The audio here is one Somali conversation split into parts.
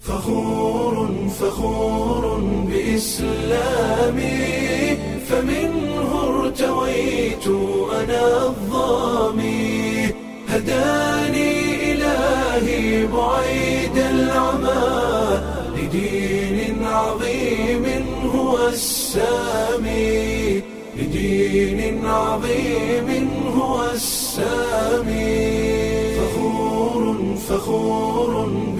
فخور فخور بإسلامي فمنه ارتويت أنا الظامي هداني إلهي بعيد العمى لدين عظيم هو السامي لدين عظيم هو السامي فخور فخور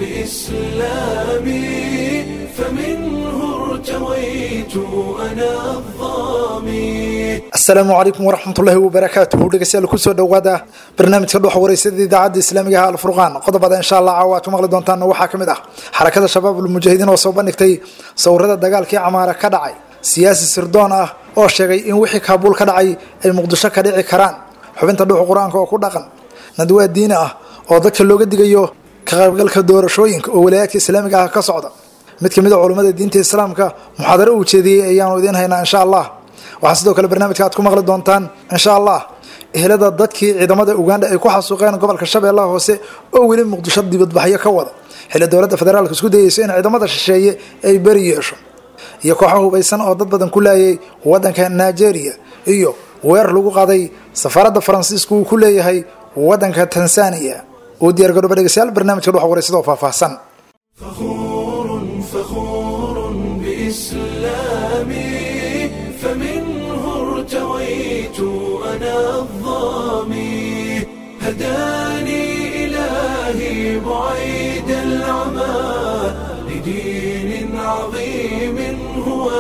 بإسلامي فمنه ارتويت أنا الظامي asalaamu calaykum waraxmatullaahi wabarakaatuhu dhegeystayaal kusoo dhowaada barnaamijka dhuxa wareysada idaacadda islaamiga ah alfurqaan qodobada insha allah caawa aad ku maqli doontaan waxaa ka mid ah xarakada shabaab ulmujaahidiin oo soo bandhigtay sawirada dagaalkii camaara ka dhacay siyaasi sirdoon ah oo sheegay in wixii kaabuul ka dhacay ay muqdisho ka dhici karaan xubinta dhuxa qur-aanka oo ku dhaqan nadwaa diini ah oo dadka looga digayo ka qaybgalka doorashooyinka oo walaayaadka islaamiga ah ka socda mid kamid a culummada diinta islaamka muxaadaro uu jeediyey ayaanu idiin haynaa insha allah waxaa sidoo kale barnaamijka aad ku maqli doontaan insha allah ehelada dadkii ciidamada uganda ay ku xasuuqeen gobolka shabeellaha hoose oo weli muqdisho dibadbaxyo ka wada xilli dowladda federaalka isku dayeyso in ciidamada shisheeye ay beri yeesho iyo kooxo hubaysan oo dad badan ku laayay wadanka nigeria iyo weer lagu qaday safaaradda faransiiska uu ku leeyahay wadanka tanzania uu diyaargarooba dhegeystayaal barnaamijka dhuxa waraysadoo faahfaahsan فخور فخور بإسلامي فمنه ارتويت أنا الظامي هداني إلهي بعيد العمى لدين عظيم هو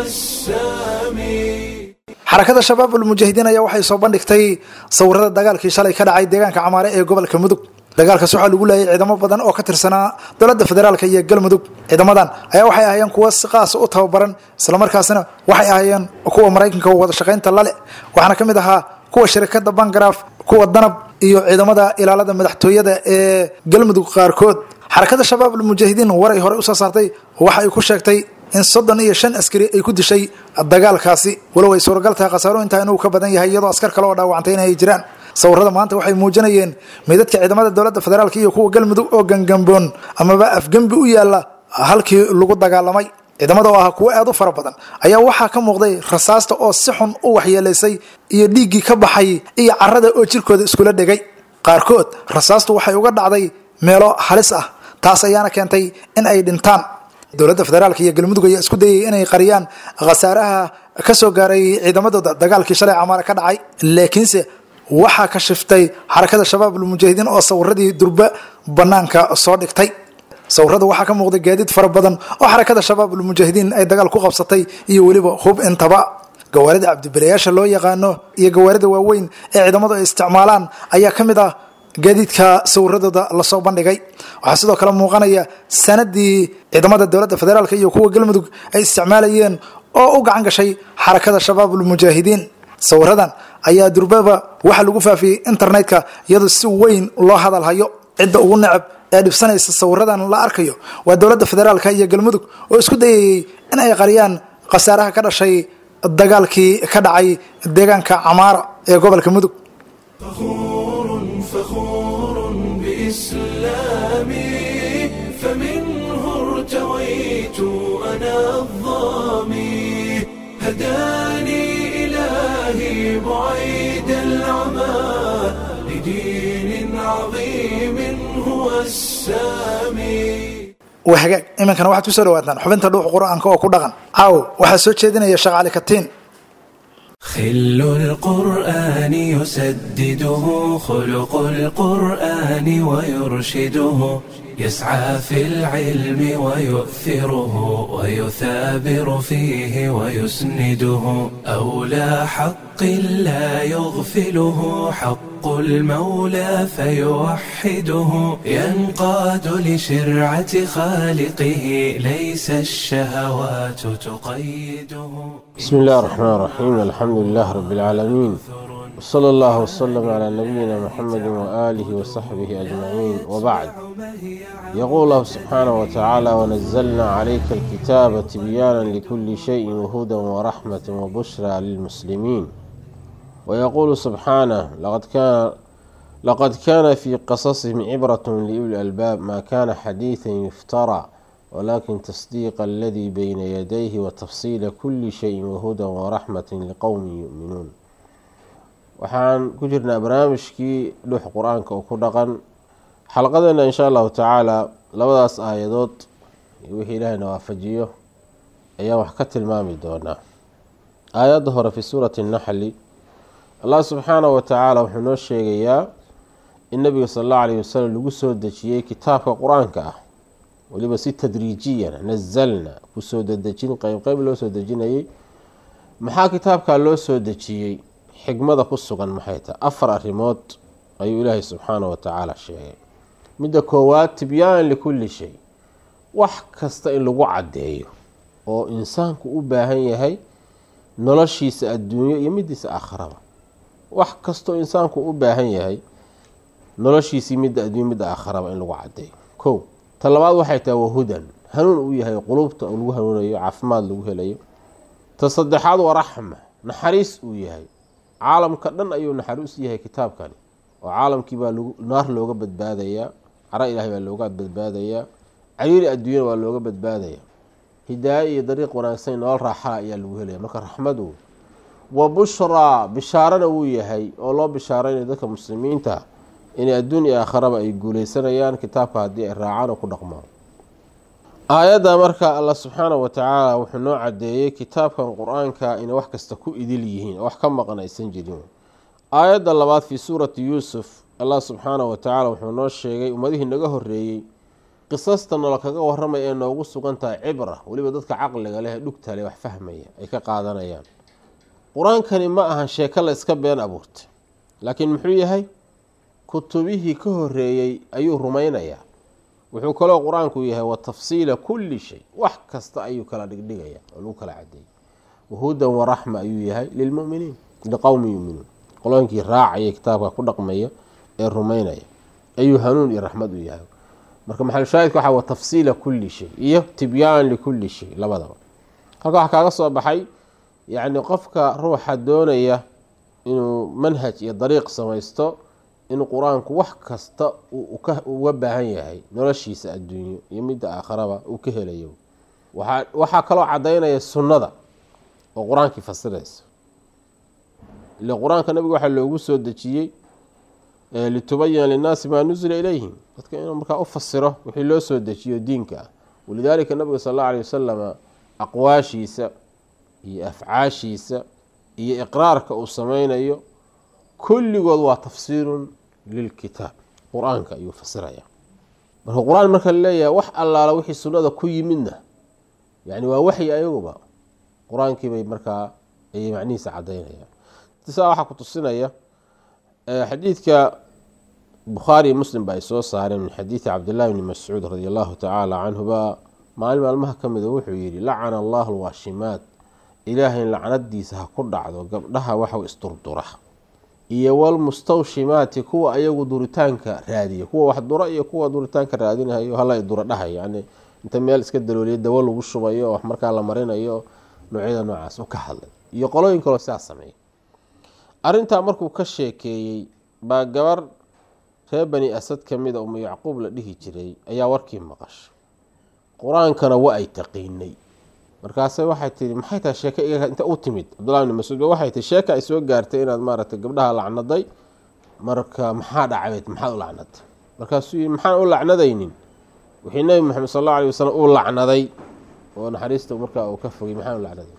السامي xarakada shabaab ulmujaahidiin ayaa waxay soo bandhigtay sawirada dagaalkii shalay ka dhacay deegaanka camaare ee gobolka mudug dagaalkaas waxaa lagu laayay ciidamo badan oo ka tirsanaa dowladda federaalk iyo galmudug ciidamadan ayaa waxay ahaayeen kuwa si qaasa u tababaran islamarkaasina waxay ahaayeen kuwa maraykanka wada shaqaynta lale waxaana ka mid ahaa kuwa shirikada bangaraaf kuwa danab iyo ciidamada ilaalada madaxtooyada ee galmudug qaarkood xarakada shabaab ulmujaahidiin waray hore usoo saartay waxa ay ku sheegtay in soddon iyo shan askari ay ku dishay dagaalkaasi walow ay suuragal tahay khasaaro intaa inuu ka badan yahay iyadoo askar kale oo dhaawacantay in ay jiraan sawirada maanta waxay muujinayeen meydadka ciidamada dowladda federaalk iyo kuwa galmudug oo gangamboon amaba afgembi u yaala halkii lagu dagaalamay ciidamada oo ahaa kuwo aad u fara badan ayaa waxaa ka muuqday rasaasta oo si xun u waxyeelaysay iyo dhiiggii ka baxay iyo carada oo jirkooda iskula dhegay qaarkood rasaastu waxay uga dhacday meelo halis ah taas ayaana keentay in ay dhintaan dowladda federaalk iyo galmudug ayaa isku dayay inay qariyaan khasaaraha ka soo gaaray ciidamadooda dagaalkii shalay camaare ka dhacay laakiinse waxaa ka shiftay xarakada shabaab ulmujaahidiin oo sawiradii durba banaanka soo dhigtay sawirada waxaa ka muuqday gaadiid fara badan oo xarakada shabaab ulmujaahidiin ay dagaal ku qabsatay iyo weliba hub intaba gawaarida cabdibilayaasha loo yaqaano iyo gawaarida waaweyn ee ciidamadu ay isticmaalaan ayaa ka mid ah gaadiidka sawiradooda lasoo bandhigay waxaa sidoo kale muuqanaya sanadii ciidamada dowladda federaalk iyo kuwa galmudug ay isticmaalayeen oo u gacan gashay xarakada shabaab ulmujaahidiin sawiradan ayaa durbaba waxaa lagu faafiyey internetka iyadoo si weyn loo hadal hayo cidda ugu necab ee dhibsanaysa sawiradan la arkayo waa dowladda federaalk iyo galmudug oo isku dayayey in ay qariyaan khasaaraha ka dhashay dagaalkii ka dhacay deegaanka camaara ee gobolka mudug فخور فخور بإسلامي فمنه ارتويت أنا الظامي هداني إلهي بعيد العمى لدين عظيم هو السامي waa hagaag iminkana waxaad kusoo dhawaataan xubinta dhuuxa qur-aanka oo ku dhaqan caaw waxaa soo jeedinaya sheekh cali katiin خل القرآن يسدده خلق القرآن ويرشده يسعى في العلم ويؤثره ويثابر فيه ويسنده أولى حق لا يغفله حق المولى فيوحده ينقاد لشرعة خالقه ليس الشهوات تقيده بسم الله الرحمن الرحيم الحمد لله رب العالمين وصلى الله وسلم على نبينا محمد وآله وصحبه أجمعين وبعد يقول الله سبحانه وتعالى ونزلنا عليك الكتاب تبيانا لكل شيء وهدى ورحمة وبشرى للمسلمين ويقول سبحانه لقد كان لقد كان في قصصهم عبرة لأولي الألباب ما كان حديثا يفترى walakin tasdiiqa aladii bayna yadayhi watafsiila kuli shayin wahudan waraxmati liqowmin yu'minuun waxaan ku jirnaa barnaamijkii dhux qur-aanka oo ku dhaqan xalqadeena insha allahu tacaala labadaas aayadood iyo wixii ilaahayna waafajiyo ayaan wax ka tilmaami doonaa aayadda hore fi suurati naxli allah subxaanahu watacaala wuxuu noo sheegayaa in nabiga sal allahu alayh wasalam lagu soo dejiyey kitaabka qur-aanka ah weliba si tadriijiyan nazalna kusoo dedejin qeyb qeyb loo soo dejinayay maxaa kitaabkaa loo soo dejiyey xigmada ku sugan maxay tahay afar arrimood ayuu ilaahay subxaanahu watacaala sheegay midda koowaad tibyaan likulli shay wax kasta in lagu caddeeyo oo insaanku u baahan yahay noloshiisa adduunyo iyo midiisa aakharaba wax kastoo insaanku u baahan yahay noloshiisii midda adduunyo midda aakharaba in lagu caddeeyo kow ta labaad waxay tahay wahudan hanuun uu yahay qulubta lagu hanuunayo caafimaad lagu helayo ta saddexaad waa raxma naxariis uu yahay caalamka dhan ayuu naxariis yahay kitaabkani oo caalamkii baa naar looga badbaadayaa cara ilahay baa looga badbaadayaa cariiri adduunyana waa looga badbaadaya hidaaye iyo dariiq wanaagsan nolol raaxala ayaa lagu helaya marka raxmadu wa bushraa bishaarana wuu yahay oo loo bishaaraynaya dadka muslimiinta inay adduun iyo aakharaba ay guuleysanayaan kitaabka haddii ay raacaan oo ku dhaqmaan aayadda marka allah subxaanahu watacaala wuxuu noo cadeeyey kitaabkan qur-aanka inay wax kasta ku idil yihiin oo wax ka maqan aysan jirin aayadda labaad fii suurati yuusuf allah subxaanahu watacaala wuxuu noo sheegay ummadihii naga horeeyey qisasta nolo kaga waramaya ee noogu sugan tahay cibra weliba dadka caqliga leh ee dhugta leh wax fahmaya ay ka qaadanayaan qur-aankani ma ahan sheeko la iska been abuurtay laakiin muxuu yahay kutubihii ka horeeyey ayuu rumaynayaa wuxuu kaloo qur-aanku yahay wa tafsiila kulli shay wax kasta ayuu kala dhigdhigaya oo lagu kala cadeeyay wahudan waraxma ayuu yahay lilmuminiin liqowmi yuminuun qolooyinkii raacaya kitaabka ku dhaqmaya ee rumaynaya ayuu hanuun iyo raxmad u yahay marka maxalushaahidka waxa wa tafsiila kulli shay iyo tibyaan likulli shay labadaba halka waxaa kaaga soo baxay yacni qofka ruuxa doonaya inuu manhaj iyo dariiq samaysto in qur-aanku wax kasta uga baahan yahay noloshiisa adduunyo iyo midda aakharaba uu ka helayo waxaa kaloo cadaynaya sunnada oo qur-aankii fasiraysa ile qur-aanka nabiga waxaa loogu soo dejiyey litubayina linnaasi maa nusila ilayhim dadka inuu markaa u fasiro wixii loo soo dejiyo diinka ah walidaalika nabiga sal alla alay wasalama aqwaashiisa iyo afcaashiisa iyo iqraarka uu sameynayo kulligood waa tafsiirun lilkitaab qur-aanka ayuu fasiraya marka qur-aan marka laleeyahay wax allaala wixii sunnada ku yimidna yani waa waxyi ayaguba qur-aankii bay markaa ayay macnihiisa cadaynayaan saa waxaa ku tusinaya xadiidka bukhaari muslim ba ay soo saareen min xadiidi cabdillahi bni mascuud radi allahu tacaala canhuba maalin maalmaha ka mida wuxuu yihi lacana allahu alwaashimaat ilaahay lacnadiisa ha ku dhacdo gabdhaha waxau isdurdura iyo walmustawshimaati kuwa ayagu duritaanka raadiya kuwa wax dura iyo kuwa duritaanka raadinayo hala dura dhahay yani inta meel iska dalooliya dawo lagu shubayo oo wax markaa la marinayo noocyada noocaas u ka hadlay iyo qolooyin kaloo sidaa sameeya arrintaa markuu ka sheekeeyey baa gabar reer bani asad ka mida umu yacquub la dhihi jiray ayaa warkii maqashay qur-aankana wa ay taqiinay markaase waxay tii maxay tahay sheeke iga inta u timid cabdullahi bni mascuud ba waxay tii sheeka ay soo gaartay inaad maaragtay gabdhaha lacnaday marka maxaa dhacbeed maxaad u lacnaday markaasuu yii maxaan u lacnadaynin wixii nebi maxamed sal alla alay wasalam uu lacnaday oo naxariista markaa uu ka fogay maxaan u lacnaday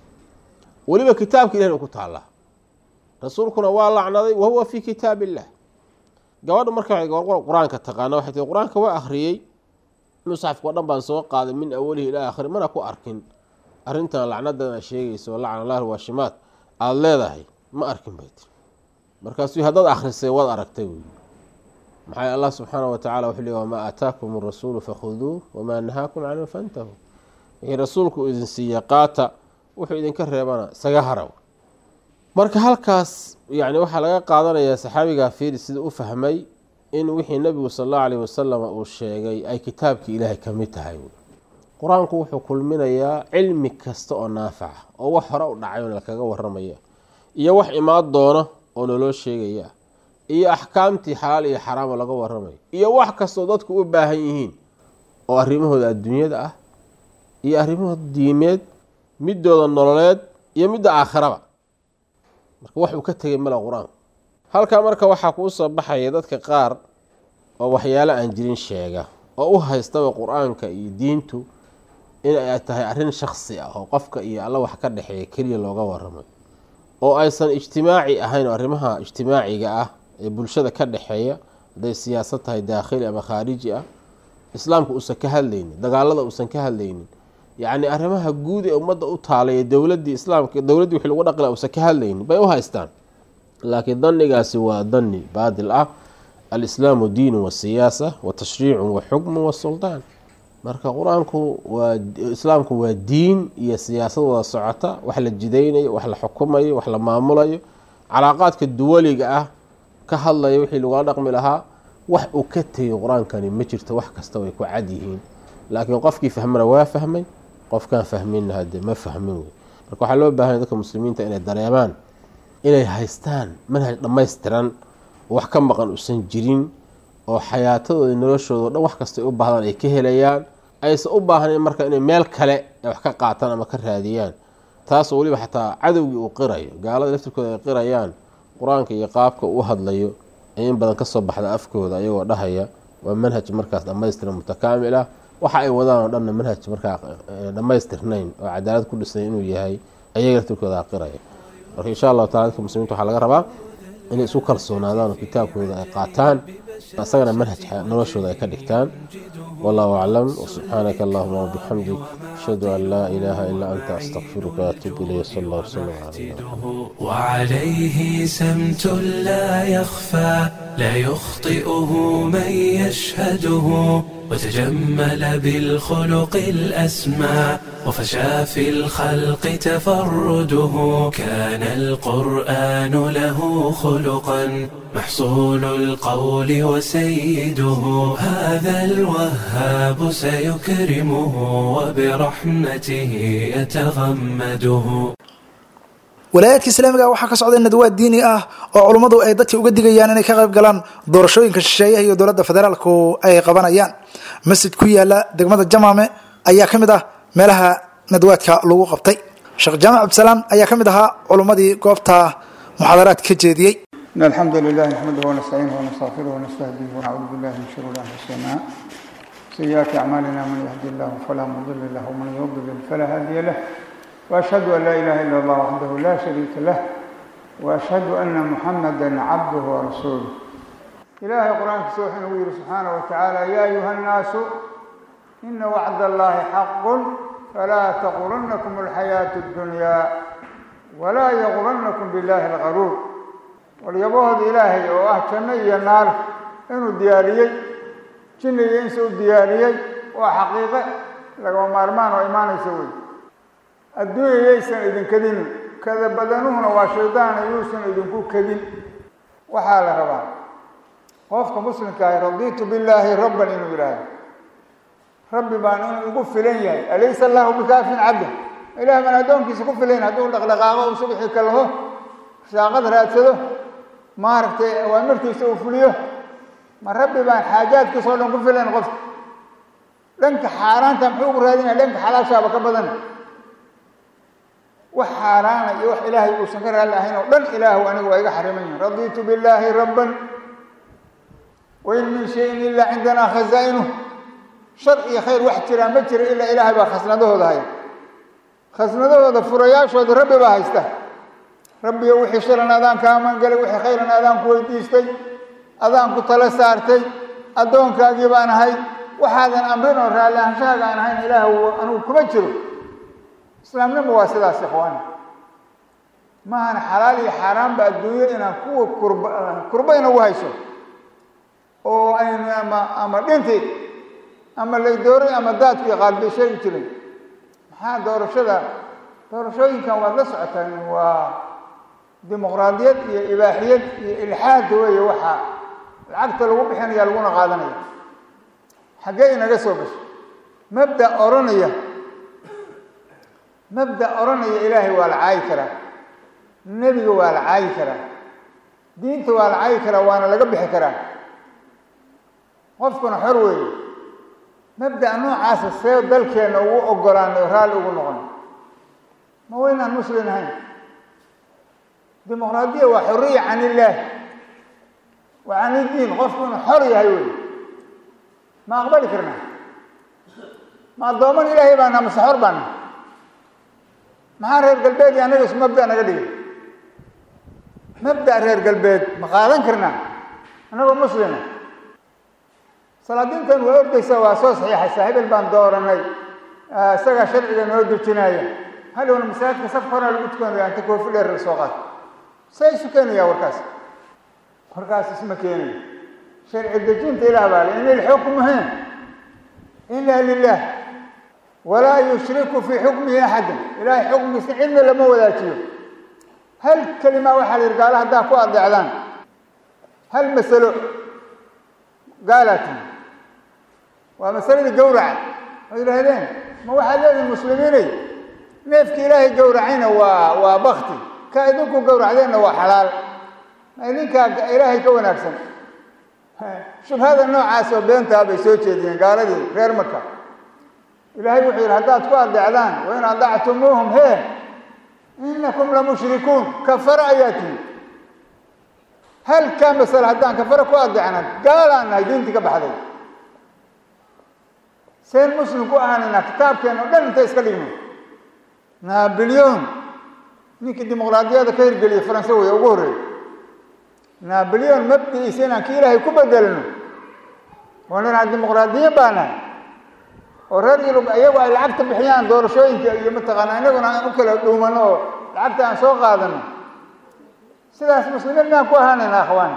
weliba kitaabka ilahin u ku taallaa rasuulkuna waa lacnaday wahuwa fii kitaab illah gabadha marka qur-aanka taqaana waxay tii qur-aanka waa akhriyey musxafka o dhan baan soo qaaday min awalihi ilaa aakhiri mana ku arkin arrintan lacnadan a sheegayso lacna allah waashimaad aada leedahay ma arkin bay tiri markaasuu haddaad akhrisay waad aragtay wey maxaa allah subxaana wa tacala wuxuu leey wamaa aataakum arasuulu fakhuduuh wamaa nahaakum canhu fantahu wixii rasuulku idin siiya qaata wuxuu idinka reebana isaga haraw marka halkaas yani waxaa laga qaadanayaa saxaabigaa fiiri sida u fahmay in wixii nabigu sal allahu alayh wasalam uu sheegay ay kitaabkii ilaahay ka mid tahay qur-aanku wuxuu kulminayaa cilmi kasta oo naafaca oo wax hore u dhacay lakaga waramaya iyo wax imaan doona oo naloo sheegaya iyo axkaamtii xalaal iyo xaraamo laga waramayo iyo wax kastoo dadku u baahan yihiin oo arrimahooda adduunyada ah iyo arrimahooda diimeed midooda nololeed iyo midda aakhiraba marka wax uu ka tegay mala qur-aanku halkaa marka waxaa kuu soo baxaya dadka qaar oo waxyaalo aan jirin sheega oo u haystaba qur-aanka iyo diintu in ay tahay arrin shaksi ah oo qofka iyo alla wax ka dhexeeya keliya looga waramay oo aysan ijtimaaci ahayn oo arrimaha ijtimaaciga ah ee bulshada ka dhexeeya hadday siyaasad tahay daakhili ama khaariji ah islaamka uusan ka hadlaynin dagaalada uusan ka hadlaynin yacni arrimaha guud ee ummadda u taalay dowladii islaamka dowladdii wixii lagu dhaqila uusan ka hadlaynin bay u haystaan laakiin danigaasi waa dani baadil ah alislaamu diinu wa siyaasa wa tashriicu wa xukmu wa suldaan marka qur-aanku waa islaamku waa diin iyo siyaasad wada socota wax la jidaynayo wax la xukumayo wax la maamulayo calaaqaadka duwaliga ah ka hadlaya wixii lagula dhaqmi lahaa wax uu ka tegay qur-aankani ma jirto wax kasta way ku cad yihiin laakiin qofkii fahmana waa fahmay qofkaan fahminna hade ma fahmin wey marka waxaa loo baahanya dadka muslimiinta inay dareemaan inay haystaan manhaj dhammaystiran oo wax ka maqan uusan jirin oo xayaatadooda noloshooda o dhan wax kastay u baahdaan ay ka helayaan aysan u baahnayn marka inay meel kale ay wax ka qaataan ama ka raadiyaan taasoo weliba xataa cadowgii uu qirayo gaalada laftirkooda ay qirayaan qur-aanka iyo qaabka uu hadlayo ee in badan kasoo baxda afkooda ayagoo dhahaya waa manhaj markaas dhammaystiran mutakaamil ah waxa ay wadaan oo dhanna manhaj markaa dhammaystirnayn oo cadaalad ku dhisnay inuu yahay ayaga laftirkooda qiraya marka insha allahu tacala dadka muslimiinta waxaa laga rabaa inay isu kalsoonaadaan oo kitaabkooda ay qaataan isagana manhaj noloshooda ay ka dhigtaan wallahu aclam wsubxaanaka allahuma wabixamdik ashhadu an laa ilaaha ilaa anta astaqfiruka waatuub ilayh sal allah wslam cala وعليه سمت لا يخفى لا يخطئه من يشهده وتجمل بالخلق الأسمى وفشى في الخلق تفرده كان القرآن له خلقا محصول القول وسيده هذا الوهاب سيكرمه وبرحمته يتغمده walaayaadka islaamiga waxaa ka socda nadwaad diini ah oo culummadu ay dadka uga digayaan inay ka qayb galaan doorashooyinka shisheeyaha iyo dowladda federaalku ay qabanayaan masjid ku yaala degmada jamaame ayaa ka mid ah meelaha nadwaadka lagu qabtay sheekh jaamac cabdisalaan ayaa ka mid ahaa culummadii goobta muxaadaraad ka jeediyey إن الحمد لله نحمده ونستعينه ونستغفره ونستهديه ونعوذ بالله من شرور أنفسنا سيئات أعمالنا من يهدي الله فلا مضل له ومن يضلل فلا هادي له وأشهد أن لا إله إلا الله وحده لا شريك له وأشهد أن محمدا عبده ورسوله إلهي قرآن سوح وير سبحانه وتعالى يا أيها الناس إن وعد الله حق فلا تغرنكم الحياة الدنيا ولا يغرنكم بالله الغرور واليبوهد إلهي وأه جنة النار إنه دياريي جنة إنسو دياريي وحقيقة لقوا مارمان وإيمان يسوي adduunya yaysan idin kadinin kada badanuhuna waa shaydaana yuusan idinku kadin waxaa la rabaa qofka muslimka ahi radiitu billaahi rabban inuu yidhaahdo rabbi baan inuu igu filan yahay alaysa allahu bikaafin cabda ilaah baan addoonkiisa ku filayn hadduu dhaqdhaqaaqo uu subxii ka laho shaaqad raadsado maaragtay awaamirtiisa uu fuliyo ma rabbi baan xaajaadkiisa o dhan ku filayn qofka dhanka xaaraanta muxuu ugu raadinaya dhanka xalaashaaba ka badan wax xaaraana iyo wax ilaahay uusan ka raalli ahayn oo dhan ilaahu aniga waa iga xariman yihin radiitu billaahi rabban wain min shayin ilaa cindanaa khazaa'inuh shar iyo khayr wax jiraa ma jira ilaa ilaahay baa khasnadahooda haya khasnadahooda furayaashooda rabbi baa haysta rabbiyo wixii sharan adaan ka amangalay wixii khayran adaan ku weydiistay adaan ku tala saartay addoonkaagii baan ahay waxaadan amrin oo raalli ahanshahaaga aan ahayn ilaahu anigu kuma jiro islaamnimo waa sidaas ikhwaani maahana xalaal iyo xaaraanba adduunyo inaan kuwa kurba kurba inagu hayso oo aynu ama ama dhinti ama laydooray ama daadkii qaalbay sheegi jiray maxaa doorashada doorashooyinkan waad la socotaan waa dimuqraadiyad iyo ibaaxiyad iyo ilxaad weeye waxaa lacagta lagu bixinaya laguna qaadanaya xaggee inaga soo gasho mabda odhanaya mabda odhanaya ilaahay waa la caayi karaa nebiga waa la caayi karaa diinta waa la caayi karaa waana laga bixi karaa qofkuna xor weeye mabda'a noocaasa see dalkeenna ugu ogolaanay oo raalli ugu noqon ma waynaan muslim ahayn dimuqraadiya waa xoriya can illaah wa can iddiin qofku inuu xor yahay wey ma aqbali karnaa ma addooman ilaahay baana mase xor baana maxaa reer galbeed iyo annaga isu mabda naga dhigay mabda reer galbeed ma qaadan karnaa annagoo muslima salaadiintan waa ordaysa waa soo saxiixaysaa hebel baan dooranay isagaa sharciga noo dejinaya hadhowna masaajidka safka horaa lagu tukanaya inta koofi dheer la soo qaato say isu keenayaa warkaas warkaas isma keenayo sharci dejinta ilaah baa le in ilxukmu he ila lilah walaa yushriku fii xukmihi axadan ilahay xukmigiisa cidna lama wadaajiyo hal kelima waxaa la yidhi gaala haddaa ku adeecdaan hal masalo gaalatin waa masaladii gawraca oo yidhaahdeen ma waxaad leedihin muslimiinay neefki ilaahay gawracayna waa waa bakti ka idinku gawracdeenna waa xalaal idinkaa ilaahay ka wanaagsan shubhada noocaas oo beentaa bay soo jeediyeen gaaladii reer marka ilaahay wuxuu yidhi haddaad ku adeecdaan wa in adactumuuhum hee inakum lamushrikuun kafara ayaa tihi halkaa masale haddaan kafara ku adeecna gaalaan nahay diintii ka baxday seen muslim ku ahaanaynaa kitaabkeena o dhan intay iska dhigno nabilyon ninkii dimuqraadiyada ka hirgeliyey faranse wey ugu horreeyey nabilyon mabdigiisa inaan ki ilaahay ku bedelno oo ninaan dimuqraadiyin baa nahay oo reer yurub iyagu ay lacagta bixiyaan doorashooyinka iyo mataqaanaa inaguna aan u kala dhuumano oo lacagta aan soo qaadano sidaas muslimiin maan ku ahaanayna akhwaan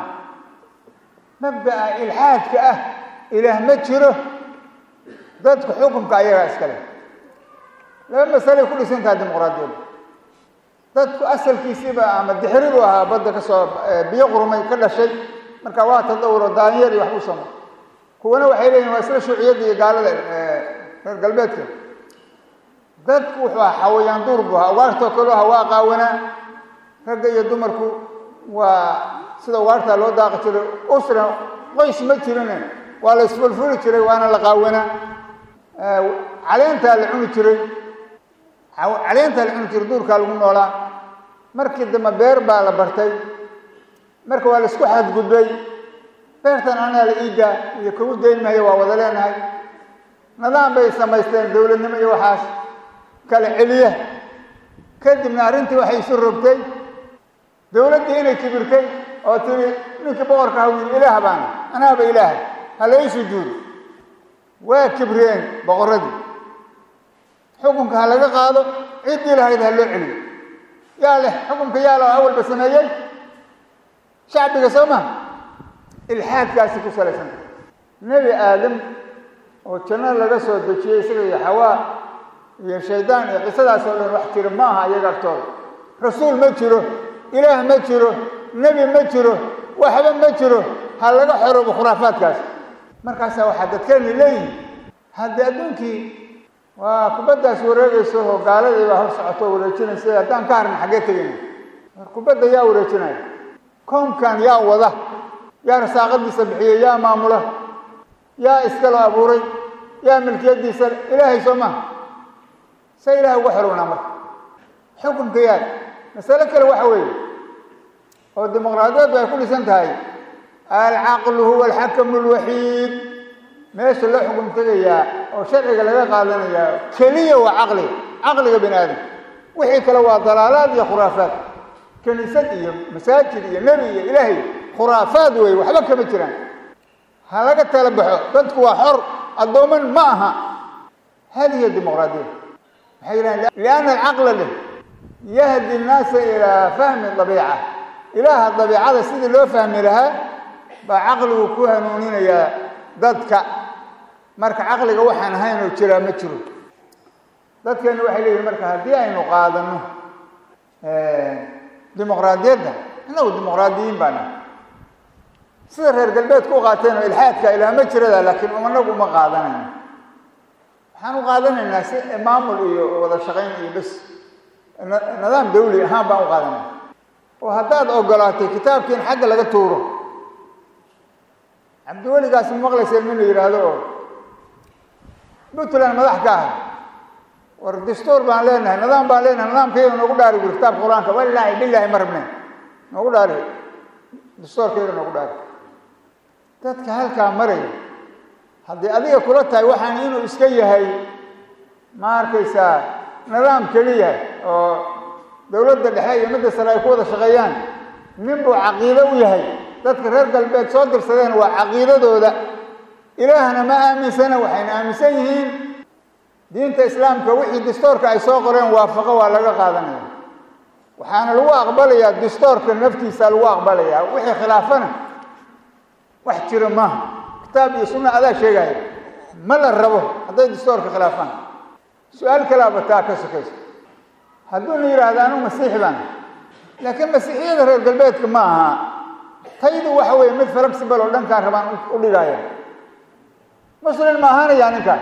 mabda'a ilxaadka ah ilaah ma jiro dadka xukunka ayagaa iskale laba masalay ku dhisan tahay dimuqraadiyadda dadku asalkiisiiba ama dixiridu ahaa badda ka soo biyo qurmay ka dhashay marka waa tadawuro daanyeer iyo wax u samo kuwana waxay leeyihin waa isla shuuciyadda iyo gaalada reer galbeedka dadku wuxuu ahaa xawayaan duur buu ahaa ugaartoo kaleu ahaa waa qaawanaa ragga iyo dumarku waa sida ugaartaa loo daaqi jiray usra qoys ma jirine waa la isfulfuli jiray waana la qaawanaa caleentaa la cuni jiray caleentaa la cuni jiray duurkaa lagu noolaa markii dambe beer baa la bartay marka waa la isku xadgudbay beertan anaa la iidaa iyo kugu dayn mahayo waa wada leenahay nidaam bay samaysteen dowladnimo iyo waxaas kala celiya kadibna arrintii waxay isu rogtay dowladdii inay kibirtay oo tiri ninkii boqorka ha wiil ilaah baana anaaba ilaaha ha lai sujuudo waa kibreen boqorradii xukunka ha laga qaado ciddii lahayd ha loo celiyo yaa leh xukunka yaa leh oo awalba sameeyey shacbiga soo maha ilxaadkaasi ku salaysanta nebi aadam oo jannada laga soo dejiyey isaga iyo xawaa iyo shaydaan iyo qisadaas oo dhan wax jiro ma aha iyaga agtooda rasuul ma jiro ilaah ma jiro nebi ma jiro waxba ma jiro ha laga xoroobo khuraafaadkaas markaasaa waxaa dadkeeni leeyihin haddii adduunkii waa kubaddaas wareegayso oo gaaladii baa hor socoto wareejinaysa haddaan ka harna xaggee tegayna war kubadda yaa wareejinaya koonkan yaa wada yaa rasaaqadiisa bixiyey yaa maamula yaa iskaloo abuuray yaa milkiyadiisa ilaahay soo maha se ilahay uga xorownaa marka xukunka yaa masale kale waxa weeye oo dimuqraadiyaddu ay ku dhisan tahay alcaqlu huwa alxakamu alwaxiid meesha la xukum tegayaa oo sharciga laga qaadanayaa keliya waa caqliga caqliga bini aadam wixii kale waa dalaalaad iyo khuraafaad kiniisad iyo masaajid iyo nebi iyo ilaahay khuraafaad weeye waxba kama jiraan ha laga tala baxo dadku waa xor addooman ma aha hadihi dimuqraadiya waxay yidhahan lianna alcaqla leh yahdi nnaasa ilaa fahmi dabiica ilaaha dabiicada sidii loo fahmi lahaa baa caqligu ku hanuuninayaa dadka marka caqliga waxaan ahayn oo jiraa ma jiro dadkeena waxay leeyihin marka haddii aynu qaadano dimuqraadiyadda innagu dimuqraadiyiin baa nahay sida reer galbeedku u qaateen oo ilxaadka ilaah ma jirada laakiin anagu uma qaadanayno waxaan u qaadanaynaa si maamul iyo wada shaqayn iyo bes nidaam dawli ahaan baan u qaadanayna oo haddaad ogolaatay kitaabkiin xagga laga tuuro cabdiweligaas ma maqlayseen min la yidhaahdo oo puntland madax ka ahay war dastuur baan leenahay nidaam baan leenahay nidaamkayga noogu dhaari buri kitaabka qur-aanka walaahi bilaahi ma rabne noogu dhaari dastuurkayga noogu dhaari dadka halkaa maraya haddii adiga kula tahay waxaan inuu iska yahay ma arkaysaa nidaam keliya oo dowladda dhexe iyo midda sare ay ku wada shaqeeyaan nin buu caqiido u yahay dadka reer galbeed soo dirsadeen waa caqiidadooda ilaahna ma aaminsana waxayna aaminsan yihiin diinta islaamka wixii dastoorka ay soo qoreen waafaqo waa laga qaadanaya waxaana lagu aqbalayaa dastoorka naftiisa lagu aqbalayaa wixii khilaafana wax jira maaha kitaab iyo sunna adaa sheegaya ma la rabo hadday dastoorka khilaafaan su-aal kalaaba taa ka sokayso hadduuna yidhaahdo anu masiixi baan laakiin masiixiyada reer galbeedka ma aha taydu waxa weeye mid flexible oo dhankaan rabaan u dhigaya muslim ma ahaanayaa ninkaan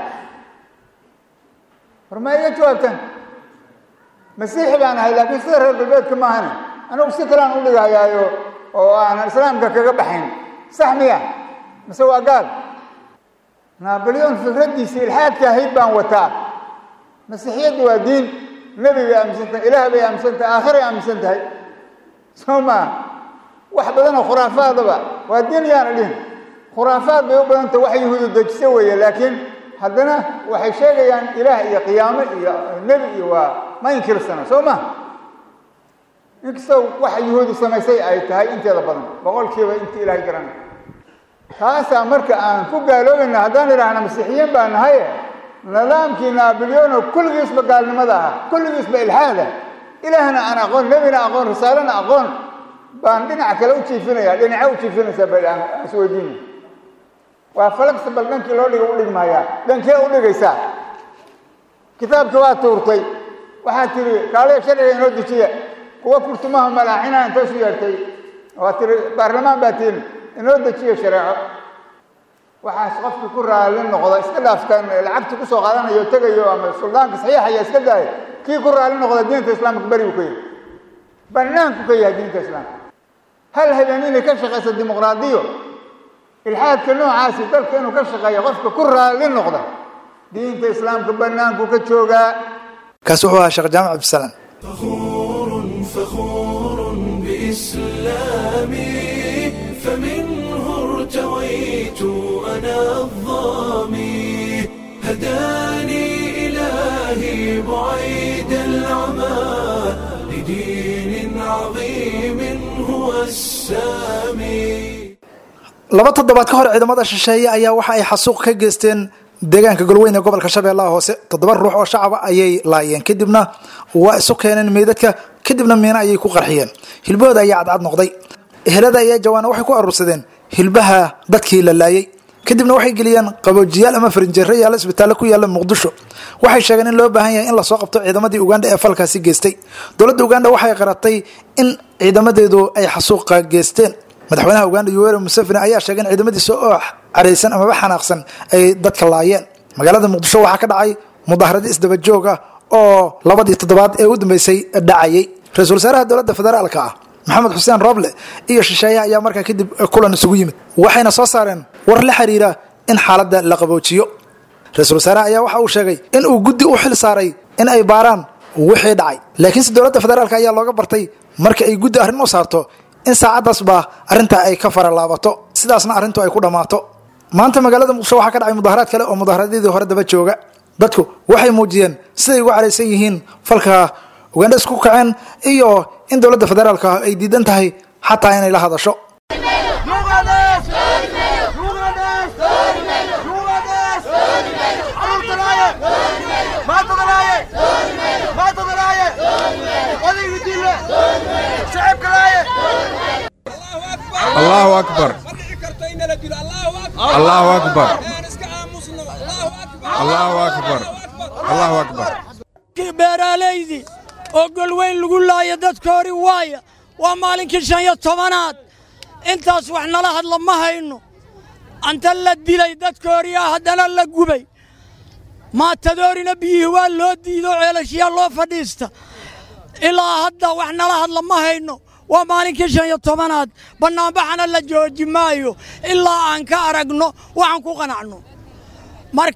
war ma iga jawaabtaan masiixi baan ahay laakiin sida reer galbeedka ma ahani anigu si kalean u dhigayaayo oo aanan islaamka kaga baxayn sax miya mise waa gaal nabalyon fikraddiisa ilxaadka ahayd baan wataa masiixiyaddu waa diin nebi bay aaminsan tahay ilaah bay aaminsan tahay aakhiray aaminsan tahay soo maa wax badanoo khuraafaadaba waa diin yaana dhihin khuraafaad bay u badanta wax yahuudu dejiso weeye laakiin haddana waxay sheegayaan ilaah iyo qiyaamo iyo nebi iyo waa ma inkirsana soo ma inkastoo waxa yuhuudu samaysay ay tahay inteeda badan boqolkiiba inta ilaahay garanay taasaa marka aan ku gaaloobayna haddaan idhaahna masiixiyiin baa nahaye nidaamkii naabilyono kulligiisba gaalnimada ahaa kulligiisba ilxaada ilaahna aan aqoon nebina aqoon risaalena aqoon baan dhinac kale u jiifinaya dhinaca u jiifinaysaa ba aan isweydiinay waa flexible dhankii loo dhiga u dhigmayaa dhankee u dhigaysaa kitaabka waa tuurtay waxaad tihi kaaliya sharciga inoo dejiya kuwa kurtumaha malaaxinaa intoosu yeertay waa tihi baarlamaan baa tihin inoo dejiya shareeco waxaas qofkii ku raalli noqda iska dhaafkan lacagta kusoo qaadanayo tegayo ama suldaanka saxiixaya iska daaya kii ku raalli noqda diinta islaamka beri buu ka yahay banaanku ka yahay diinta islaamka hal habeen inay ka shaqayso dimuqraadiyo ilxaadka noocaasi dalka inuu ka shaqeeyo qofka ku raalli noqda diinta islaamka banaanku ka joogaa kaasi wuxuu ahaa sheekh jaamac cabdisalaam فخور فخور بإسلامي فمنه ارتويت أنا الظامي هداني إلهي بعيد العمى لدين عظيم هو السامي laba toddobaad ka hor ciidamada shisheeye ayaa waxa ay xasuuq ka geysteen deegaanka golweyn ee gobolka shabeellaha hoose toddoba ruux oo shacaba ayay laayeen kadibna waa isu keeneen meydadka kadibna miina ayay ku qarxiyeen hilbahooda ayaa cadcad noqday ehelada ayaa jawaana waxay ku aruursadeen hilbaha dadkii la laayay kadibna waxay geliyeen qaboojiyaal ama farinjeero yaalla isbitaallo ku yaalla muqdisho waxay sheegeen in loo baahan yahay in lasoo qabto ciidamadii ugandha ee falkaasi geystay dowladda ugandha waxay qaratay in ciidamadeedu ay xasuuqa geysteen madaxweynaha uganda yoweri museveni ayaa sheegay in ciidamadiisa oo caraysan amaba xanaaqsan ay dadka laayeen magaalada muqdisho waxaa ka dhacay mudaharado isdaba joog ah oo labadii toddobaad ee u dambeysay dhacayay ra-iisul wasaaraha dowladda federaalka ah maxamed xuseen roble iyo shisheeyaha ayaa markaa kadib kulan isugu yimid waxayna soo saareen war la xiriira in xaaladda la qaboojiyo ra-iisul wasaaraha ayaa waxa uu sheegay in uu guddi u xil saaray in ay baaraan wixii dhacay laakiinse dowladda federaalk ayaa looga bartay marka ay guddi arrin u saarto in saacaddaasba arrintaa ay ka faralaabato sidaasna arrintu ay ku dhammaato maanta magaalada muqdisho waxaa ka dhacay mudaharaad kale oo mudaharaadyadii hore daba jooga dadku waxay muujiyeen siday ugu caraysan yihiin falka ugandha isku kaceen iyo in dowladda federaalka ay diidan tahay xataa inay la hadasho الله أكبر الله أكبر الله أكبر الله أكبر beeraalaydii oo golweyn lagu laaya dadka hori waaya waa maalinkii shan iyo tobanaad intaas wax nala hadla ma hayno anta la dilay dadka horiyaa haddana la gubay maatadoorina biyihii waa loo diido ceelashiyaa loo fadhiista ilaa hadda wax nala hadla ma hayno waa maalinkii shan iyo tobanaad bannaanbaxana la jooji maayo ilaa aan ka aragno waxaan ku qanacno marka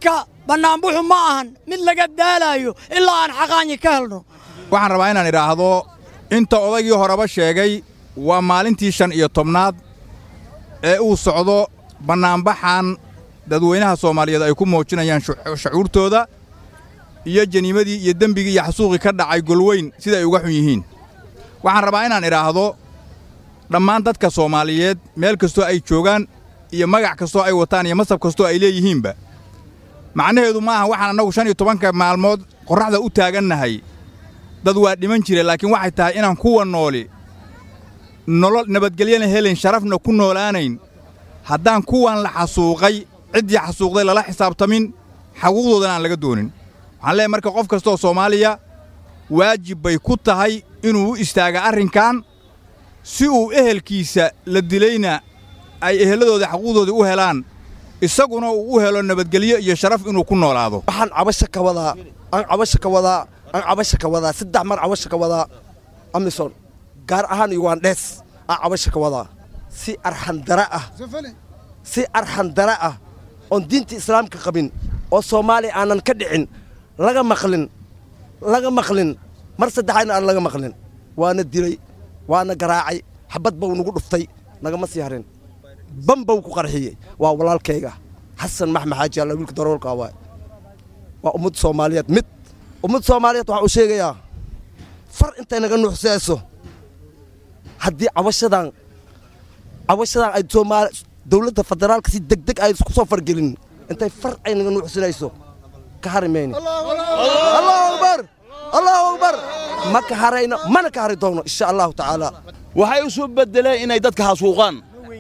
bannaanbuxu ma ahan mid laga daalaayo ilaa aan xaqaanyi ka helno waxaan rabaa inaan idhaahdo inta odaygii horeba sheegay waa maalintii shan iyo tobnaad ee uu socdo bannaanbaxan dadweynaha soomaaliyeed ay ku muujinayaan shucuurtooda iyo janiimadii iyo dembigii iyo xasuuqii ka dhacay golweyn sida ay uga xun yihiin waxaan rabaa inaan idhaahdo dhammaan dadka soomaaliyeed meel kastoo ay joogaan iyo magac kastoo ay wataan iyo masab kastoo ay leeyihiinba macnaheedu ma aha waxaan annagu shan iyo tobanka maalmood qorraxda u taagannahay dad waa dhiman jire laakiin waxay tahay inaan kuwa nooli nolol nabadgelyana helayn sharafna ku noolaanayn haddaan kuwan la xasuuqay ciddii xasuuqday lala xisaabtamin xaquuqdoodana aan laga doonin waxaan leeyahay marka qof kastooo soomaaliya waajib bay ku tahay inuu u istaaga arrinkan si uu ehelkiisa la dilayna ay ehelladooda xaquuqdooda u helaan isaguna uu u helo nabadgelyo iyo sharaf inuu ku noolaado waxaan cabasho ka wadaa aan cabasho ka wadaa aan cabasho ka wadaa saddex mar cabasho ka wadaa amison gaar ahaan ugandhees aan cabasho ka wadaa si arxandara ah si arxandara ah oon diinta islaamka qabin oo soomaaliya aanan ka dhicin laga maqlin laga maqlin mar saddexaadna aan laga maqlin waana dilay waana garaacay xabad bau nagu dhuftay nagama sii harin ban bau ku qarxiyey waa walaalkayga xasan maxmed xaaji alla wiilka daroolka waay waa ummadda soomaaliyeed mid ummadda soomaaliyeed waxaa uu sheegayaa far intay naga nuuxsayso haddii cabashadan cabashadan ay soomaali dowladda federaalka si degdeg ay isku soo fargelin intay far ay naga nuuxsanayso ka hari mayno allahu akbar allahu akbar ma ka harayno mana ka hari doonno insha allahu tacaala waxay u soo bedeleen inay dadka hasuuqaan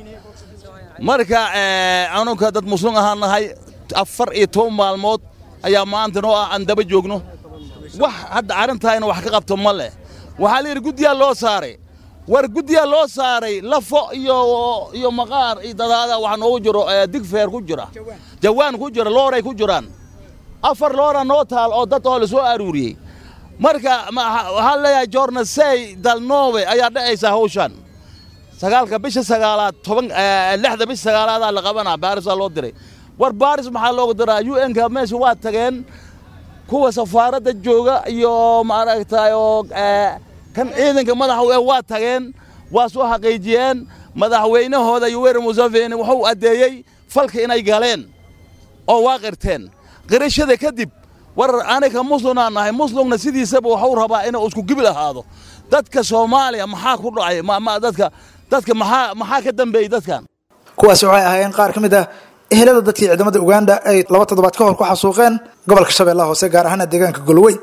marka anunka dad muslim ahaan nahay afar iyo toban maalmood ayaa maanta noo ah aan daba joogno wax hadda arrintaayna wax ka qabto ma leh waxaa la yidhi guddiyaa loo saaray war guddiyaa loo saaray lafo iyo iyo maqaar iyo dadaada waxa noogu jiro digfeer ku jira jawaan ku jira looray ku jiraan afar loora noo taal oo dad oo la soo aruuriyey marka waxaa leeyahay jornasey dalnoobe ayaa dhacaysa hawshan sagaalka bisha sagaalaad toban lixda bisha sagaalaadaa la qabanaa baarisaa loo diray war baaris maxaa loogu diraa u n ka meesha waa tageen kuwa safaaradda jooga iyo maaragtay oo kan ciidanka madaxa waa tageen waa soo xaqiijiyeen madaxweynahooda yoweri museveni wuxuu addeeyey falka inay galeen oo waa qirteen qirashada kadib war aniga muslimaan nahay muslimna sidiisaba waxuu rabaa inuu isku gibil ahaado dadka soomaaliya maxaa ku dhacay dadka dadka maxaa maxaa ka dambeeyey dadkan kuwaasi waxay ahaayeen qaar ka mid ah ehelada dadkii ciidamada uganda ay laba toddobaad ka hor ku xasuuqeen gobolka shabeellaha hoose gaar ahaana deegaanka golweyn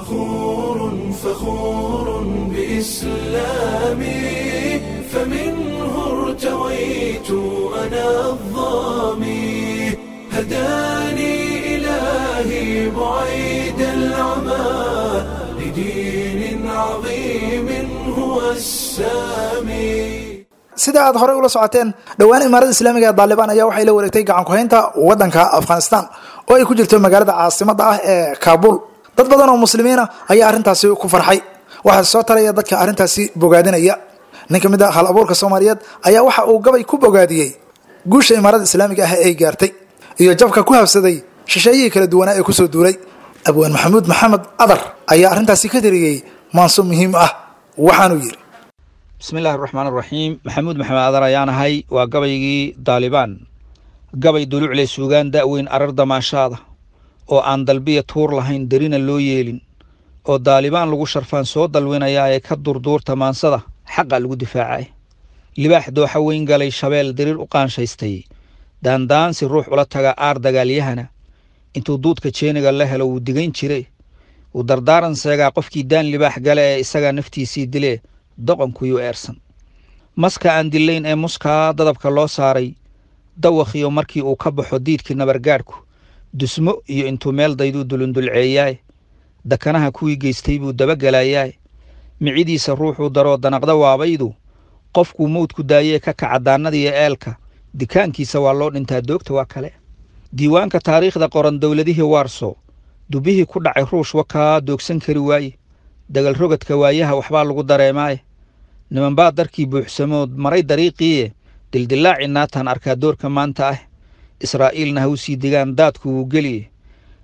فخور بإسلامي فمنه ارتويت أنا الظامي هداني إلهي بعيد العمى لدين عظيم هو السامي sida aad horey ula socoteen dhowaan imaarada islaamiga ee daalibaan ayaa waxay la wareegtay gacan ku-haynta waddanka afghanistan oo ay ku jirto magaalada caasimadda ah ee kaabul dad badan oo muslimiina ayaa arrintaasi ku farxay waxaa soo talaya dadka arrintaasi bogaadinaya nin ka mid a hal abuurka soomaaliyeed ayaa waxa uu gabay ku bogaadiyey guusha imaarada islaamiga ah ay gaartay iyo jabka ku habsaday shisheeyihii kala duwanaa ee kusoo duulay abwaan maxamuud maxamed adar ayaa arrintaasi ka tiriyey maanso muhiim ah waxaanuu yidhi bismillahi raxmaan raxiim maxamuud maxamed adar ayaan ahay waa gabaygii daalibaan gabay dulucle suugaan da'weyn arar damaashaada oo aan dalbiya tuur lahayn derina loo yeelin oo daalibaan lagu sharfaan soo dalwinayaa ee ka durduurta maansada xaqa lagu difaacay libaax dooxa weyn galay shabeel diriir u qaanshaystay daandaansi ruux ula taga aar dagaalyahana intuu duudka jeeniga la helo wuu digayn jire wuu dardaaran seegaa qofkii daan libaax gale ee isagaa naftiisii dilee doqonkuyuu eersan maska aan dillayn ee muskaa dadabka loo saaray dawakhiyo markii uu ka baxo diidkii nabargaadhku dusmo iyo intuu meel dayduu dulundulceeyaay dakanaha kuwii geystay buu dabagelayaay micidiisa ruuxuu daroo danaqda waabaydu qofkuu mawdku daayee ka kaca daannadiiyo eelka dikaankiisa waa loo dhintaa doogta waa kale diiwaanka taariikhda qoran dowladihii waarso dubihii ku dhacay ruush wakaa doogsan kari waaye dagal rogadka waayaha waxbaa lagu dareemaaye nimanbaa darkii buuxsamood maray dariiqiiye dildillaaci naataan arkaa doorka maanta ah israa'iilna ha u sii digaan daadku wuu geliye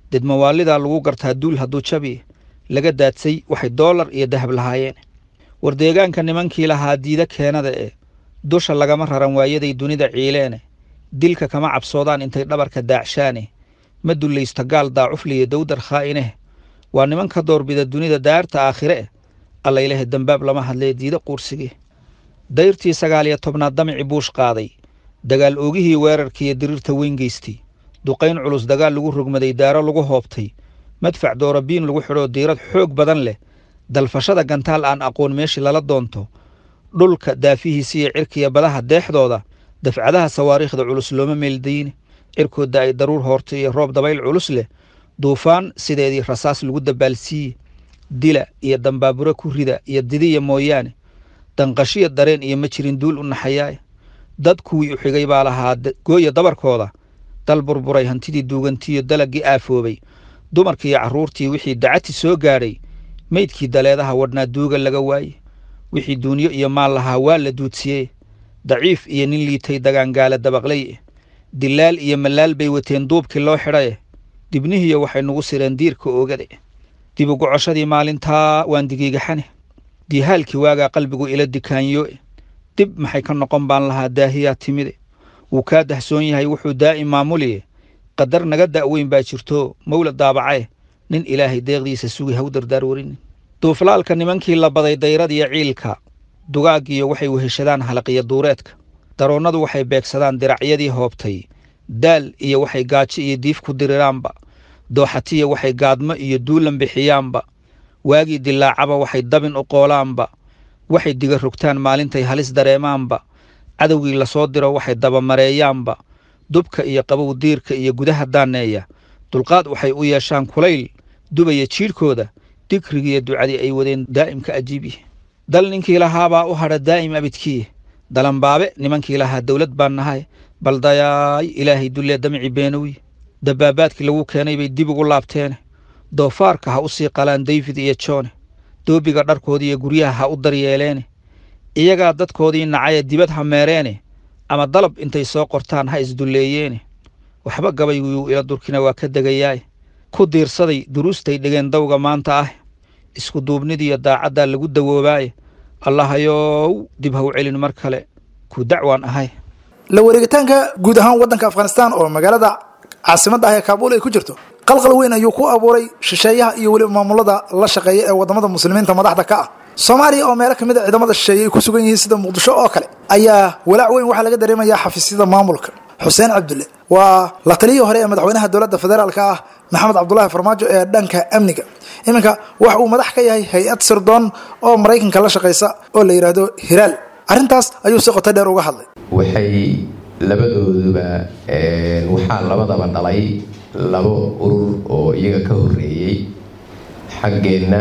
dedmawaalidaa lagu gartaa duul hadduu jabi laga daadsay waxay doolar iyo dahab lahaayeen war deegaanka nimankii lahaa diida keenada ee dusha lagama raran waayaday dunida ciileene dilka kama cabsoodaan intay dhabarka daacshaane ma dullaysta gaal daacufliya dawdar khaa'ineh waa niman ka doorbida dunida daarta aakhire eh allaylehe dembaab lama hadlee diida quursigii dayrtii sagaal iyo tobnaad damici buush qaaday dagaal oogihii weerarkiiyo diriirta weyn geystay duqayn culus dagaal lagu rogmaday daaro lagu hoobtay madfac doorabiin lagu xidhoo diirad xoog badan leh dalfashada gantaal aan aqoon meeshii lala doonto dhulka daafihiisa iyo cirkiya badaha deexdooda dafcadaha sawaariikhda culus looma meeldayne cirkooda ay daruur hoortay iyo roob dabayl culus leh duufaan sideedii rasaas lagu dabaalsiiye dila iyo dambaaburo ku rida iyo didiya mooyaane danqashiya dareen iyo ma jirin duul u naxayaaye dad kuwii u xigay baa lahaa gooya dabarkooda dal burburay hantidii duugantiiyo dalagii aafoobay dumarkiiyo carruurtii wixii dacati soo gaadhay meydkii daleedaha wadhnaa duuga laga waaye wixii duunyo iyo maal lahaa waa la duudsiyee daciif iyo nin liitay dagaangaala dabaqlay eh dilaal iyo mallaal bay wateen duubkii loo xidhaye dibnihiiyo waxay nugu sireen diirka oogade dib ugu coshadii maalintaa waan digiigaxane diihaalkii waagaa qalbigu ila dikaanyoe dib maxay ka noqon baan lahaa daahiyaa timide wuu kaa dahsoon yahay wuxuu daa'im maamuliye qadar naga da'weyn baa jirto mawla daabacae nin ilaahay deeqdiisa sugi haw dardaar warinin duuflaalka nimankii la baday dayradiyo ciilka dugaaggiyo waxay weheshadaan halaqiyo duureedka daroonnadu waxay beegsadaan diracyadii hoobtay daal iyo waxay gaajo iyo diif ku diriraanba dooxatiya waxay gaadmo iyo duulan bixiyaanba waagii dilaacaba waxay dabin u qoolaanba waxay diga rogtaan maalintay halis dareemaanba cadowgii lasoo diro waxay dabamareeyaanba dubka iyo qabow diirka iyo gudaha daaneeya dulqaad waxay u yeeshaan kulayl dubaya jiidhkooda digrigiiyo ducadii ay wadeen daa'imka ajiibyi dal ninkii lahaabaa u hadha daa'im abidkiye dalanbaabe nimankii lahaa dowlad baan nahay baldayaay ilaahay dullee damici beenowye dabaabaadkii lagu keenay bay dib ugu laabteene doofaarka ha u sii qalaan dayfid iyo joone doobiga dharkoodii iyo guryaha ha u daryeeleene iyagaa dadkoodii nacaya dibad ha meereene ama dalab intay soo qortaan ha isdulleeyeene waxba gabayguyuu ila durkina waa ka degayaaye ku diirsaday duruustay dhegeen dawga maanta ah isku duubnidiiyo daacaddaa lagu dawoobaaye allahayow dib ha u celin mar kale ku dacwaan ahay la wareegitaanka guud ahaan waddanka afghanistan oo magaalada caasimadda ah ee kaabuul ay ku jirto qalqal weyn ayuu ku abuuray shisheeyaha iyo weliba maamulada la shaqeeya ee wadamada muslimiinta madaxda ka ah soomaaliya oo meelo kamid a ciidamada shisheeye ay ku sugan yihiin sida muqdisho oo kale ayaa walaac weyn waxaa laga dareemayaa xafiisyada maamulka xuseen cabdulle waa la taliyii hore ee madaxweynaha dowladda federaalka ah maxamed cabdulaahi farmaajo ee dhanka amniga iminka wax uu madax ka yahay hay-ad sirdoon oo maraykanka la shaqaysa oo la yidhaahdo hiraal arrintaas ayuu si qoto dheer uga hadlay waxay labadooduba waxaa labadaba dhalay labo urur oo iyaga ka horeeyey xaggeenna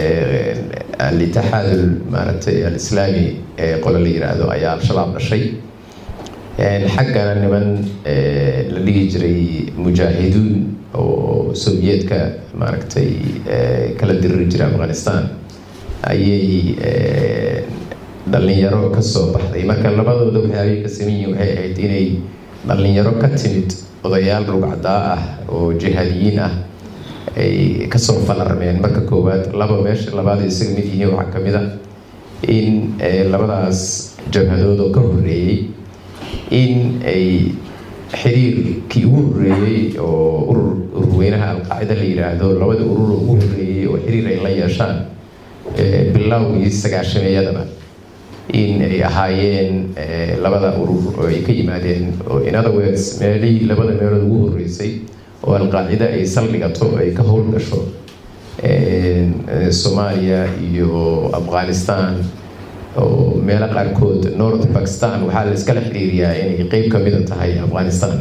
alitixaadul maaragtay alislaami ee qole la yiraahdo ayaa al-shabaab dhashay xaggana niman la dhigi jiray mujaahiduun oo soviyeetka maaragtay kala diriri jiray afghanistan ayay dhalinyaro ka soo baxday marka labadooda waxyaabay ka saman yihiin waxay ahayd inay dhalinyaro ka timid odayaal rugcdaa ah oo jihaadiyiin ah ay kasoo falarmeen marka koowaad laba meesha labaad isaga mid yihiin waxaa ka mid a in labadaas jabhadood oo ka horeeyey in ay xiriirkii ugu horeeyey oo urur ururweynaha alqaacida la yiraahdo labada urur ugu horeeyey oo xiriir ay la yeeshaan bilowgii sagaashameeyadaba in ay ahaayeen labada urur oo ay ka yimaadeen oo in other words meelihii labada meelood ugu horeysay oo alqaacida ay saldhigato ay ka howl gasho soomaaliya iyo afghanistan oo meelo qaarkood north bakistan waxaa la iskala xiriiriyaa inay qeyb ka mida tahay afghanistan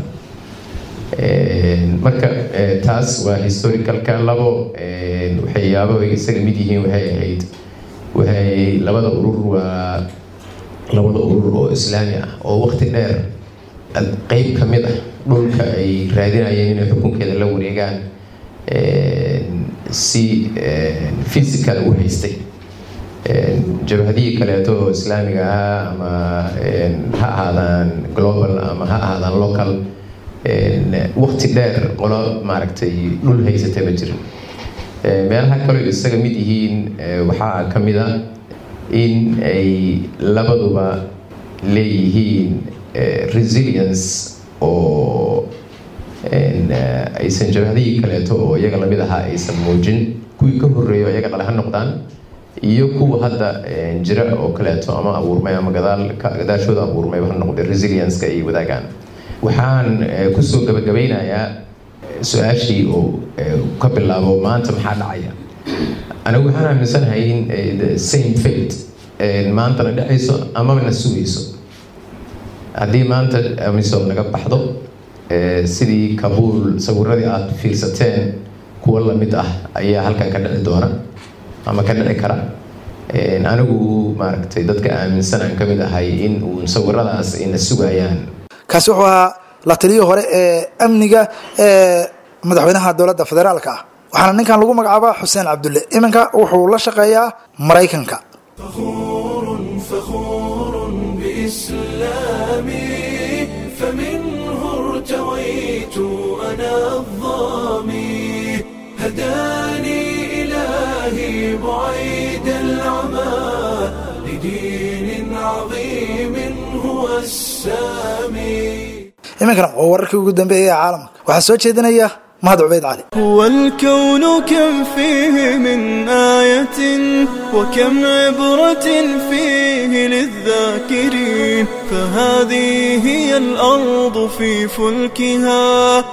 marka taas waa historicalka labo waxyaabo ay isaga mid yihiin waxay ahayd waxay labada urur waa labada urur oo islaami ah oo waqti dheer qeyb ka mid ah dhulka ay raadinayeen inay xukunkeeda la wareegaan si physical u haystay jabhadihii kaleeto oo islaamiga ah ama ha ahaadaan global ama ha ahaadaan local waqti dheer qolo maaragtay dhul haysatay ma jirin meelaha kaleo isaga mid yihiin waxaa ka mid a in ay labaduba leeyihiin resilience oo aysan jabhadihii kaleeto oo iyaga lamid ahaa aysan muujin kuwii ka horreeyo iyaga dhale ha noqdaan iyo kuwa hadda jira oo kaleeto ama abuurmay ama gadaal gadaashooda abuurmayba ha noqday resilience-ka ay wadaagaan waxaan kusoo gabagabeynayaa su-aashii oo ka bilaabo maanta maxaa dhacaya anigu waxaan aaminsanahay in the same fate maantana dhacayso amaba na sugayso haddii maanta amisom naga baxdo sidii kabuul sawiradii aada fiirsateen kuwa lamid ah ayaa halkan ka dhici doona ama ka dhici kara anigu maaragtay dadka aaminsan aan ka mid ahay in uu sawiradaas ayna sugayaan kaasi wuxuu ahaa la taliyii hore ee amniga ee madaxweynaha dowladda federaalka ah waxaana ninkan lagu magacaabaa xuseen cabdulle iminka wuxuu la shaqeeyaa maraykanka فخور بإسلامي فمنه ارتويت أنا الظامي هداني إلهي بعيد العمى لدين عظيم هو السامي iminkana waa wararkii ugu dambeeyay ee caalamka waxaa soo jeedinaya mahad cubeyd cali هو الكون كم فيه من آية وكم عبرة فيه للذاكرين فهذه هي الأرض في فلكها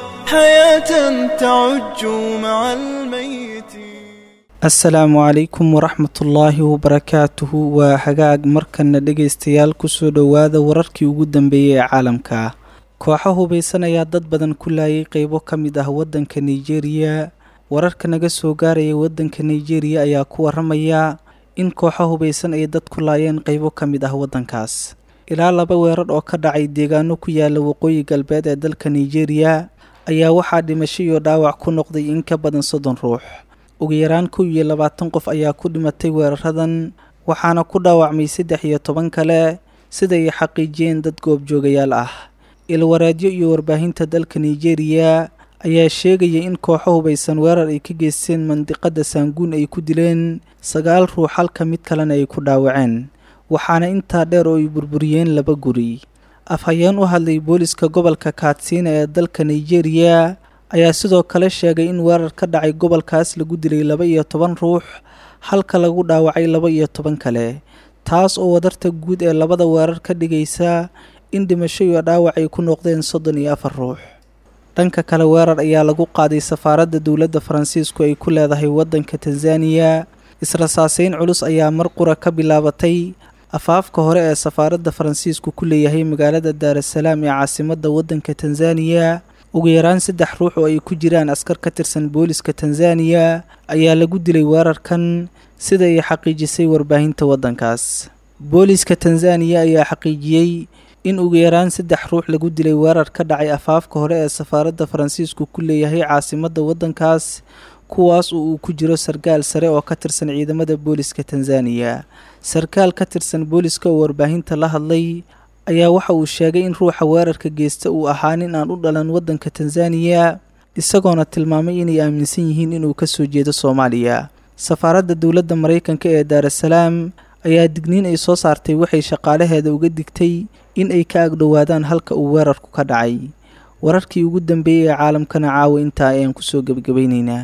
حياة تعج مع الميت asalaamu calaykum waraxmatullaahi wabarakaatuhu waa hagaag markana dhegaystayaal kusoo dhowaada wararkii ugu dambeeyey ee caalamka kooxo hubaysan ayaa dad badan ku laayay qeybo ka mid ah waddanka nigeria wararka naga soo gaaraya waddanka nigeria ayaa ku waramaya in kooxo hubaysan ay dad ku laayeen qeybo ka mid ah waddankaas ilaa laba weerar oo ka dhacay deegaano ku yaala waqooyi galbeed ee dalka nigeria ayaa waxaa dhimasho iyo dhaawac ku noqday in ka badan soddon ruux ugu yaraan kow iyo labaatan qof ayaa ku dhimatay weeraradan waxaana ku dhaawacmay saddex iyo toban kale siday xaqiijiyeen dad goobjoogayaal ah ilwaraadyo iyo warbaahinta dalka nigeria ayaa sheegaya in kooxo hubaysan weerar ay ka geysteen mandiqada saanguun ay ku dileen sagaal ruux halka mid kalena ay ku dhaawaceen waxaana intaa dheer oo ay burburiyeen laba guri afhayeen u hadlay booliska gobolka kaatsiina ee dalka nigeria ayaa sidoo kale sheegay in weerar ka dhacay gobolkaas lagu dilay laba iyo toban ruux halka lagu dhaawacay laba iyo toban kale taas oo wadarta guud ee labada weerar ka dhigaysa in dhimasho iyo dhaawac ay ku noqdeen soddon iyo afar ruux dhanka kale weerar ayaa lagu qaaday safaaradda dowladda faransiisku ay ku leedahay waddanka tanzaniya israsaaseyn culus ayaa mar qura ka bilaabatay afaafka hore ee safaaradda faransiisku ku leeyahay magaalada daarasalaam ee caasimadda waddanka tanzaniya ugu yaraan saddex ruux oo ay ku jiraan askar ka tirsan booliska tanzaniya ayaa lagu dilay weerarkan sida ay xaqiijisay warbaahinta waddankaas booliska tanzaniya ayaa xaqiijiyey in ugu yaraan saddex ruux lagu dilay weerar ka dhacay afaafka hore ee safaaradda faransiisku ku leeyahay caasimadda waddankaas kuwaas oo uu ku jiro sarkaal sare oo ka tirsan ciidamada booliska tanzaniya sarkaal ka tirsan booliska oo warbaahinta la hadlay ayaa waxa uu sheegay in ruuxa weerarka geysta uu ahaa nin aan u dhalan waddanka tanzaniya isagoona tilmaamay inay aaminsan yihiin inuu ka soo jeedo soomaaliya safaaradda dowladda maraykanka ee daarasalaam ayaa digniin ay soo saartay waxay shaqaalaheeda uga digtay in ay ka agdhowaadaan halka uu weerarku ka dhacay wararkii ugu dambeeyey ee caalamkana caawa intaa ayaan kusoo gebagabaynaynaa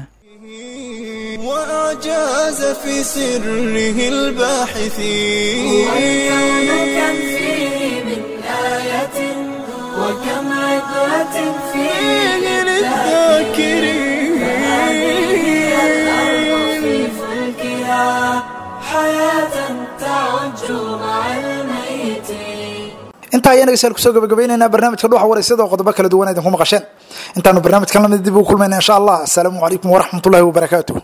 وأعجاز في سره الباحثين والكون كم فيه من آية وكم عبرة فيه للذاكرين الأرض في فلكها حياة تعج مع الميتين intaa ayaan dhegeystayaal kusoo gabagabaynaynaa barnaamijka dhuuxa waraysyada oo qodobo kala duwan idinku maqasheen intaanu barnaamijkan lamid dib ugu kulmayna insha allah asalaamu calaykum waraxmatullahi wabarakaatuh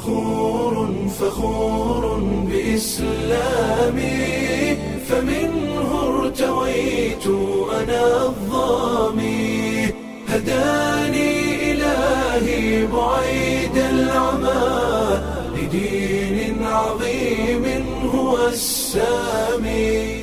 فخور بإسلامي فمنه ارتويت أنا الظامي هداني إلهي بعيد العمى لدين عظيم هو السامي